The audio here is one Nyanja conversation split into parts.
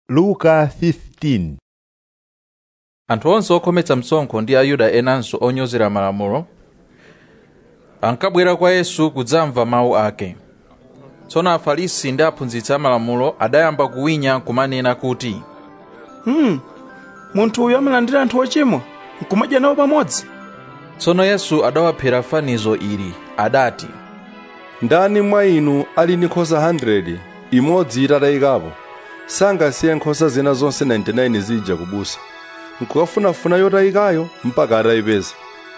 luka 15 anthu onse okhometsa msonkho ndi ayuda enanso onyozera malamulo ankabwera kwa yesu kudzamva mawu ake tsono afarisi ndi aphunzitsi amalamulo adayamba kuwinya kumanena kuti hmm. munthu uyu amalandira anthu ochimwa nkumadya nawo pamodzi tsono yesu adawaphera fanizo ili adati ndani mwa inu ali ndi nkhosa 100 imodzi itatayikapo sangasiye nkhosa zina zonse 99 zija kubusa nkukafunafuna yotayikayo mpaka atayipeza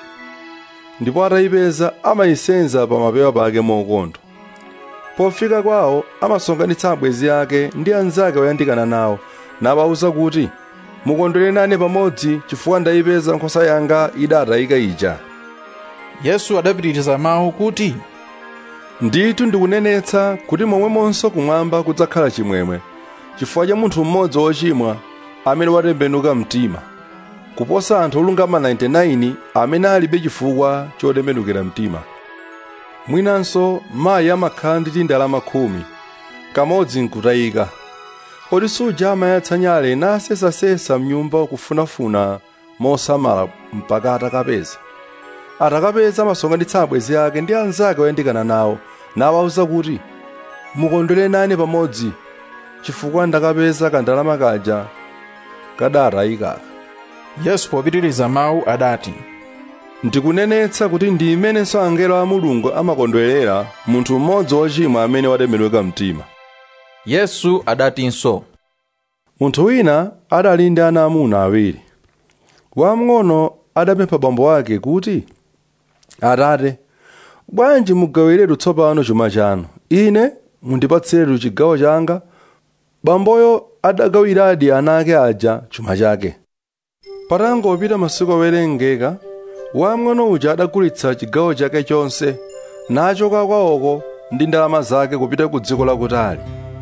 ndipo atayipeza amayisenza pa mapewa pake mokondwa pofika kwawo amasonkhanitsa abwenzi ake ndi anzake oyandikana nawo nawawuza kuti mukondwere nane pamodzi chifukwa ndayipeza nkhosa yanga idatayika ija yesu adapitiriza mawu kuti ndithu ndikunenetsa kuti momwemonso kumwamba kudzakhala chimwemwe chifukwa cha munthu mmodzi wochimwa amene watembenuka mtima kuposa anthu olungama 99 amene alibe chifukwa chotembenukira mtima mwinanso mayi amakhala ndi tindalama khumi kamodzi nkutayika kodi suja amayatsa nyale nasesasesa mnyumba kufunafuna mosamala mpaka atakapeza atakapeza amasonkhanitsa abwenzi ake ndi anzake oyandikana nawo nawawuza kuti mukondwere nane pamodzi chifukwa ndakapeza kandalama kaja kadatayikaka yesu popitiriza mawu adati ndikunenetsa kuti ndi imenenso angelo a mulungu amakondwerera munthu mmodzi wochimwa amene watembenuka mtima yesu adatinso munthu wina adali ndi ana amuna awiri wamng'ono adapempha bambo ake kuti atate bwanji mugawiretu tsopano chuma chanu ine mundipatsiretu chigawo changa bamboyo adagawiradi ana ake aja chuma chake patangopita masiku owerengeka wamng'ono uja adagulitsa chigawo chake chonse nachoka kwawoko ndi ndalama zake kupita ku dziko lakutali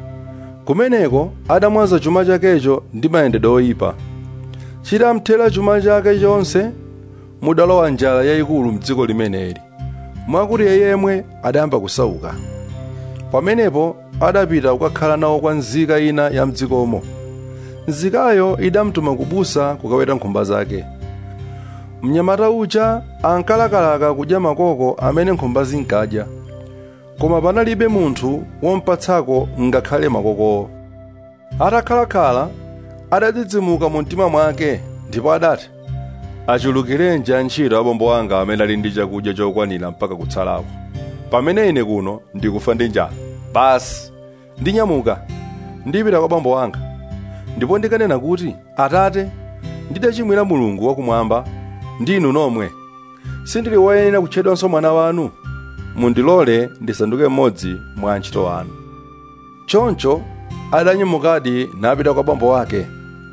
kumeneko adamwaza chuma chakecho ndi mayendedwe oyipa chitamthera chuma chake chonse mudalowa njala yayikulu mdziko limeneli mwakuti yeyemwe adayamba kusauka pamenepo adapita kukakhala nawo kwa nzika ina ya mdzikomo nzikayo idamtuma kubusa kukaweta nkhumba zake mnyamata uja ankalakalaka kudya makoko amene nkhumba zinkadya koma panalibe munthu wompatsako ngakhale makokowo atakhalakhala adadzidzimuka mu mtima mwake ndipo adati achulukirenji antchito abambo anga amene ali ndi chakudya chokwanira mpaka kutsalako pamene ine kuno ndikufa ndi njala basi ndinyamuka ndipita kwa bambo anga ndipo ndikanena kuti atate ndidachimwira mulungu wakumwamba ndi inu nomwe sindili woyenera kutchedwanso mwana wanu mundilole ndisanduke mmodzi mwa antchito anu choncho adanyamukadi napita kwa bambo wake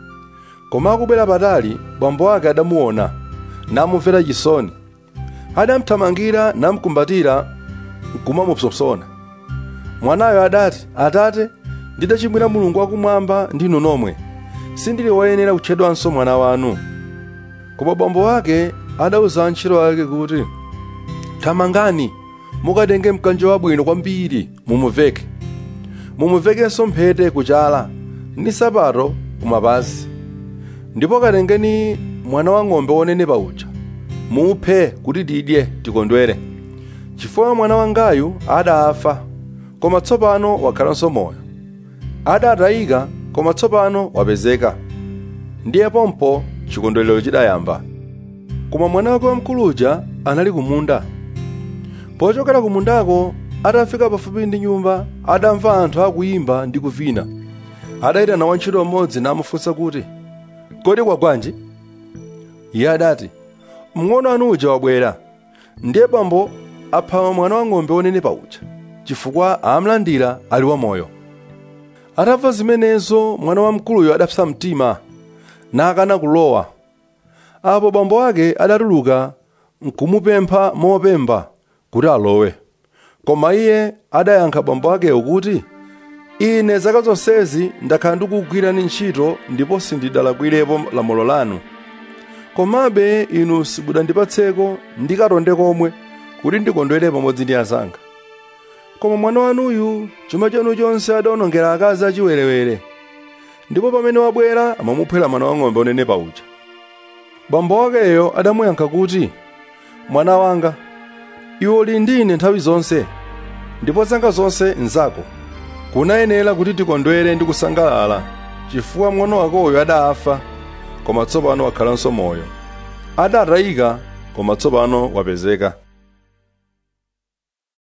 koma akubwera patali bambo wake adamuona namumvera chisoni adamthamangira namkumbatira nkumamupsompsona mwanayo adati atate ndidachimwira mulungu wakumwamba ndi inu nomwe sindili woyenera kutchedwanso mwana wanu koma bambo wake adawuza antchito ake kuti thamangani mukatenge mkanjo wabwino kwambiri mumuveke mumuvekenso mphete kuchala ndi sapato kumapazi ndipo katengeni mwana wa ng'ombe wonenepa uja muphe kuti tidye tikondwere chifukwa mwana wangayu adafa koma tsopano wakhalanso moyo adatayika koma tsopano wapezeka ndiye pompo chikondwerero chidayamba koma mwana wake wamkuluja anali kumunda pochokera kumundako atafika pafupi ndi nyumba adamva anthu akuyimba ndi kuvina adayitana wantchito mmodzi namufunsa kuti kodi kwagwanji iye adati mng'ono anu uja wabwera ndiye bambo apha mwana wa ng'ombe wonenepa uja chifukwa amlandira ali wamoyo atamva zimenezo mwana wamkuluyo adapsa mtima nakana kulowa apo bambo wake adatuluka nkumupempha mopemba kuti alowe koma iye adayankha bambo akeyo kuti ine zaka zonsezi ndakhala ndikugwirani ntchito ndipo sindidalakwirepo lamulo lanu komabe inu simudandipatseko ndikatonde komwe kuti ndikondwere pamodzi ndi azanga koma mwana wanuyu chuma chanu chonse adawonongera akazi achiwerewere ndipo pamene wabwera amamuphera mwana wang'ombe onenepa uja bambo wakeyo adamuyankha kuti mwana wanga iwe uli ndi ine nthawi zonse ndipo zanga zonse nzako kunayenera kuti tikondwere ndi kusangalala chifukwa mng'ono wakoyo adafa koma tsopano wakhalanso moyo adatayika koma tsopano wapezeka